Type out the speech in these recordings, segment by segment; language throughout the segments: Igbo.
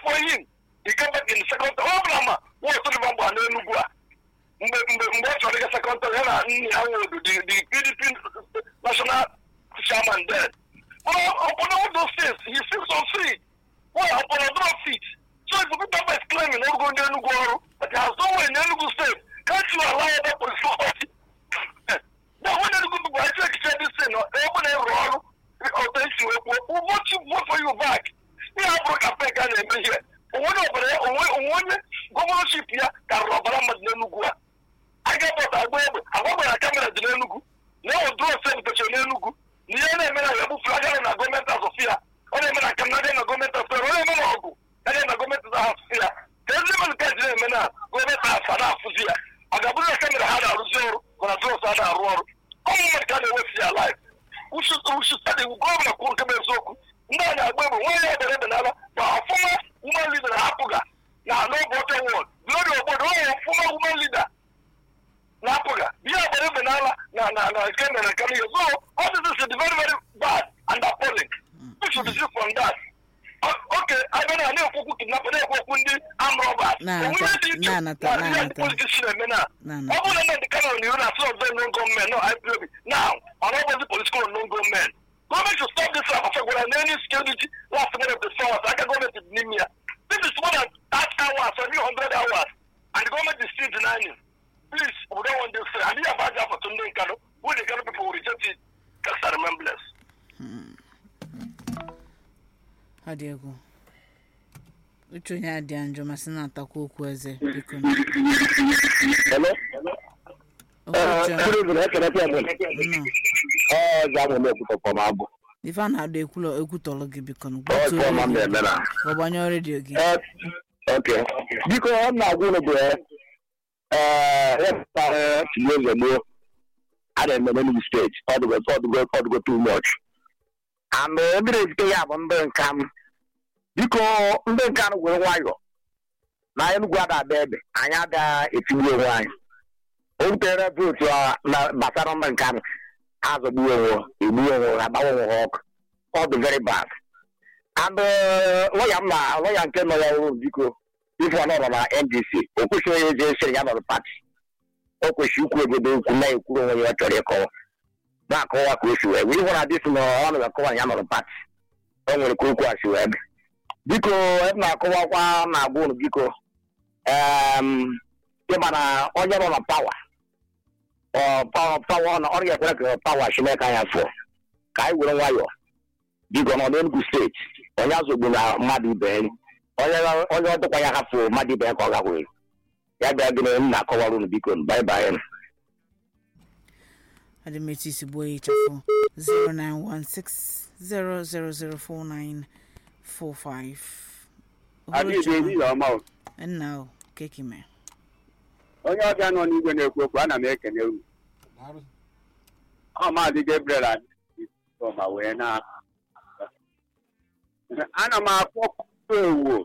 for him he came back in the second term ọ bụla ma nwa Sullivan gba n'Enugu a mgbe mgbe mgbe ọ chọrọ ịga second term ya na nne ya nwụrụ the the PDP national chairman then but upon all those things he still succeed well upon other feet so if people is claiming na ogo ndị Enugu ọrụ but he has no way in Enugu state can't you allow other police authority now when Enugu people I check check this thing ebe na ịrụ ọrụ ọtọ isi wee kwuo we'll vote you vote for you back ihe a bụrụ campaign ka a na-eme ihe onwe ọbara onwe onye gọvanọship ya karịrị ọbara mmadụ n'Enugu a aga bọta agba egbe agbagbara kamera dị n'Enugu na ọ dụrọs ebutechara n'Enugu na ihe na-eme na ya bụ flagara na gọọmenti azọfia ọ na-eme na kanada na gọọmenti afọ ọ na-eme na ọgụ ya na gọọmenti azọfia ya ka ezi mmadụ ka ji na-eme na gọọmenti afa na-afụzi ya ọ ga-abụrụ na kamera ha na-arụzi ọrụ mana dụrọs ha na-arụ ọrụ ọmụ mmadụ ka a na-ewesi ya live ushustadi gọvanọ kwuru nke bụ eziokwu ndị a na-agba egbe nwaanyị ebere ebe n'ala ma ọfụma woman leader na-apụga na n'ụbọchị wọd glory obodo onye ọfụma woman leader na-apụga ihe agbara ebe n'ala na na na nke mere nke n'ihe so all this is very very bad and appalling we should desist from that oke abịa na na-ekwukwu kidnap na-ekwu okwu ndị amrọbas Na-anata- na-anata- na-anata. politiks na-eme na Na-anata. ọ bụrụ na ndị kanal na iwu na asị ọzọ non gọọmenti no ipob now ọ na ọbụzi political non gọọmenti gọọmenti should stop this rap gwara na any security last minute of the hours aka gọọmenti dị n'ime ya this is more than that hours or 100 hours and the government is still denying please we don't want this and ihe abaja afọ to ndị nkano who the Kano people will reject it just a remembrance ọ dị egwu uche onye adị njọ masị na-atakwa okwu eze biko Hello? okwu Good evening, ekele kwa mụ. nnọọ Ọ ji amụ na-ekwutọ pọm abụ. ife a na-adọ ekwulọ ekwutọrọ gị biko Ọ gbatuo ji ọma m redio na-eme na. ka ọ gbanyụọ redio gị Eh, Okay. Biko ọ na-agwa unu bụ eh, eh, ya pụtara tinye eze gboo a na-eme n'Enugu steeti ọ dịgo ọ dịgo ọ dịgo too much. And eh, ndị na-ezite ya bụ ndị nka m. Biko ndị nka m were nwayọ na Enugu ada ada ebe anyị ada etigbu onwe anyị. O wutere vootu a na gbasara ndị nka m azọgbuo onwe egbu onwe ha agbawa onwe ha ọkụ. Ọ dị very bad. and lọya m na lọya nke nọ ya ọrụ biko ife ọ nọrọ na ndc o kwesịghị onye eze esiri ya nọrọ pati o kwesịrị ikwu obodo okwu na-ekwuru onwe ya ọ chọrọ ịkọwa na-akọwa ka o si wee wee ịhụ na dịsị na ọ nọrọ akọwa na ya nọrọ pati o nwere ka okwu a si wee dị biko ebe na-akọwakwa na agwa unu biko em, ịma na onye nọ na pawa ọ pawa pawa na ọrụ ya ekwere ka pawa chineke anya fụọ ka anyị were nwayọọ biko nọ n'Enugu steeti onye azụgbu na mmadụ ibe ya onye onye ọ dịkwa ya hafụ mmadụ ibe ya ka ọ gakwuru ya bịa gịnị m na-akọwara unu biko bye bye adịmechi isi gbuo ya ịchafụ 09160004945 adịghị ehihie ọma o. nna o kekime onye ọbịa nọ n'igwe na-ekwu okwu ana m ekene unu ọ maazị Gabriel Adịma wee na ana m akpọkọ ewu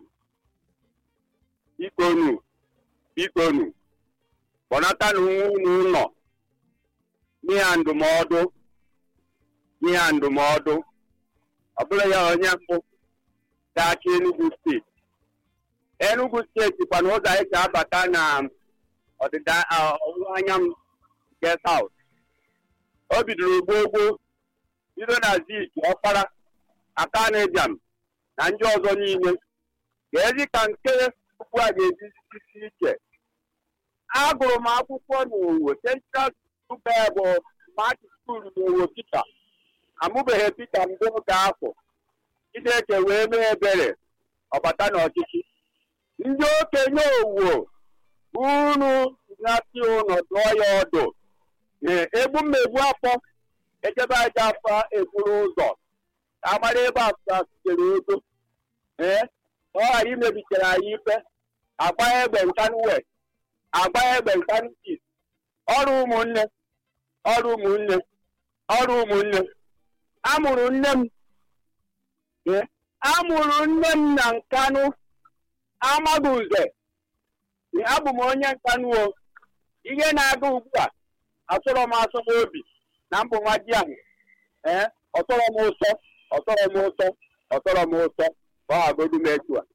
bikonu bikonu kpọnatanụ unu ụlọ n'ihe ndụmọdụ n'ihe ndụmọdụ ọ bụrụ ya onye mbụ ga-achị Enugu steeti Enugu steeti kwana ụzọ anyị si abata na ọdịda ah, ọwụwa anyanwụ nke South o bidoro gbogbo bido na zik ọkpara aka na-ebiam na ndị ọzọ niile ga-ezi ka nke okwu a ga-eji isi iche agụrụ m akwụkwọ n'owo central school bụ mati skuul n'owo Pita amụbeghị Pita mbụ ga afọ Chineke wee mee ebere ọbata n'ọchịchị ndị okenye owo unu na-asị ụnọ dụọ ya ọdụ ee egbu mmegbu afọ echebe aja afọ eburu ụzọ ka amara ebe afọ sitere ego ee ka ọ ghara imebitere anyị ife agba egbe nkanụ west agba egbe nkanụ east ọrụ ụmụnne ọrụ ụmụnne ọrụ ụmụnne amụrụ nne m ee amụrụ nne m na nkanụ amaghị uze Ee, abụ m onye nkanụ o ihe na-aga ugbu a asọrọ m asọ n'obi na mbụ nwa ji ahụ ee ọtọrọ m ụsọ ọtọrọ m ụsọ ọtọrọ m ụsọ ka ọ hagodu m etu a